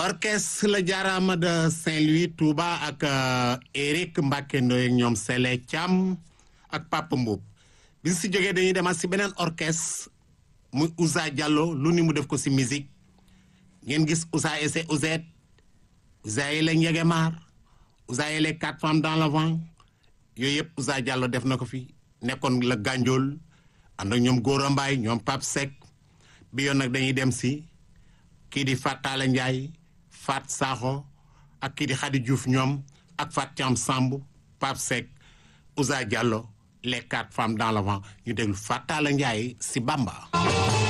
orchestre la jaaraama de Saint-Louis Touba ak Eric Mbacke Ndoye ak ñoom Sele Thiam ak Papa Mboup bi si jógee dañuy demaat si beneen orchestre muy Ousa Diallo lu ni mu def ko si musique ngeen gis Ousa ese Ouzet Ousa yi la Njegemaar Ousa yi les quatre femmes dans le vent yooyu yëpp Ousa Diallo def na ko fi nekkoon la Gandiol ànd ak ñoom Gora Mbaye ñoom Pape Seck bi yoon nag dañuy dem si kii di Fat Talla Ndiaye Fat Sakho ak kii di Khady Diouf ñoom ak Fat Thiam Samb Pape Seck Ousa Diallo les quatre femmes dans le vent ñu déglu Fat Talla Ndiaye si Bamba